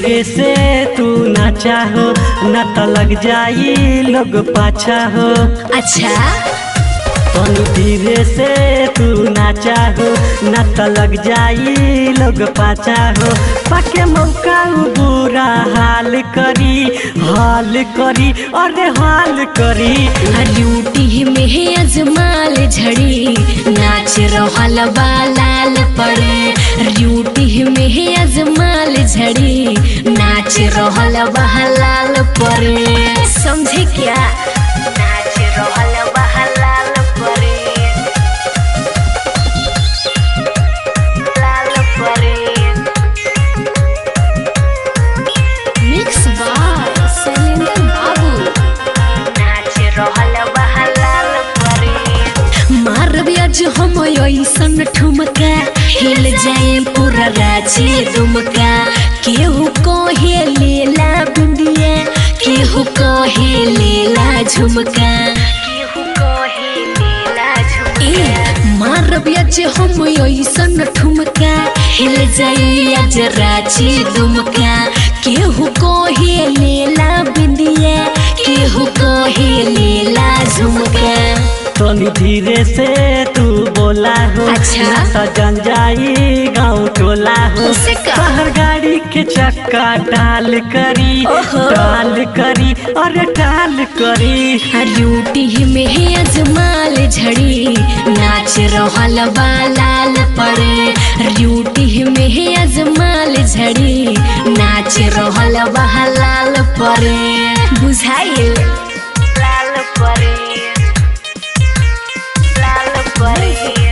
धीरे से तू ना चाहो न तो लग जाई लोग पाछा हो अच्छा तनी धीरे से तू ना चाहो न तो लग जाई लोग पाछा हो पाके मौका उ बुरा हाल करी हाल करी अरे हाल करी ड्यूटी में अजमाल झड़ी नाच रहल बा लाल पड़े ड्यूटी में अजमाल झड़ी नाच रहल बा लाल पड़े समझे क्या नाच रहल बा लाल पड़े लाल पड़े मिक्स बाय शैलेंद्र बाबू नाच रहल बहलाल परे मारब आज हम ऐसन ठुमका हिल जाए पूरा रांची दुमका केहू कहे लेला बिंदिया केहू कहे लेला झुमका केहू कहे लेला झुमका मारब आज हम ऐसन ठुमका हिल जाए आज रांची दुमका केहू कहे लेला बिंदिया केहू कहे लेला झुमका तनी धीरे से तू बोला हो अच्छा। ना तो जन जाई गाँव टोला हो उसे का? बाहर गाड़ी के चक्का डाल करी ओहो। डाल करी अरे डाल करी ड्यूटी में अजमाल झड़ी नाच रहल बा लाल पड़े ड्यूटी में अजमाल झड़ी नाच रहल बा लाल पड़े बुझाइल लाल पड़े लाल पड़े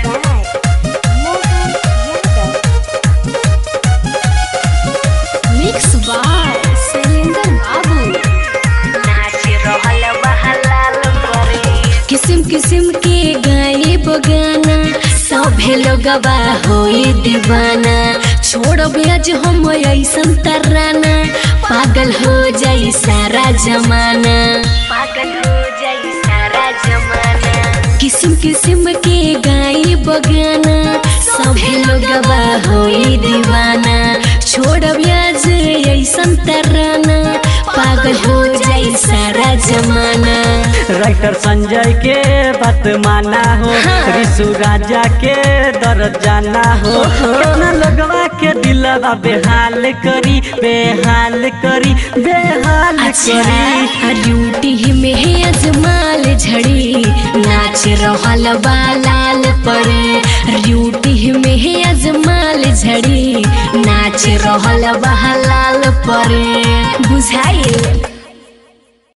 मिक्स बाय शैलेंद्र बाबू नाच रहल बहलाल परे किस्म किस्म के गाए बगाना सभे लोगवा होई दीवाना छोड़ब आज हम ऐसन तराना पागल हो जाई सारा जमाना पागल हो जाई सारा जमाना किस्म किस्म के गाए बगाना सभे लोगवा होई दीवाना छोड़ब आज ऐसन तराना पागल हो जाई सारा जमाना राइटर संजय के बात माना हो हाँ। ऋषु राजा के दर्द जाना हो कितना लगवा के दिलवा बेहाल करी बेहाल करी बेहाल करी अच्छा ड्यूटी में अजमाल झड़ी नाच रहल बा लाल पड़े ड्यूटी में अजमाल झड़ी नाच रहल बा लाल पड़े बुझाइल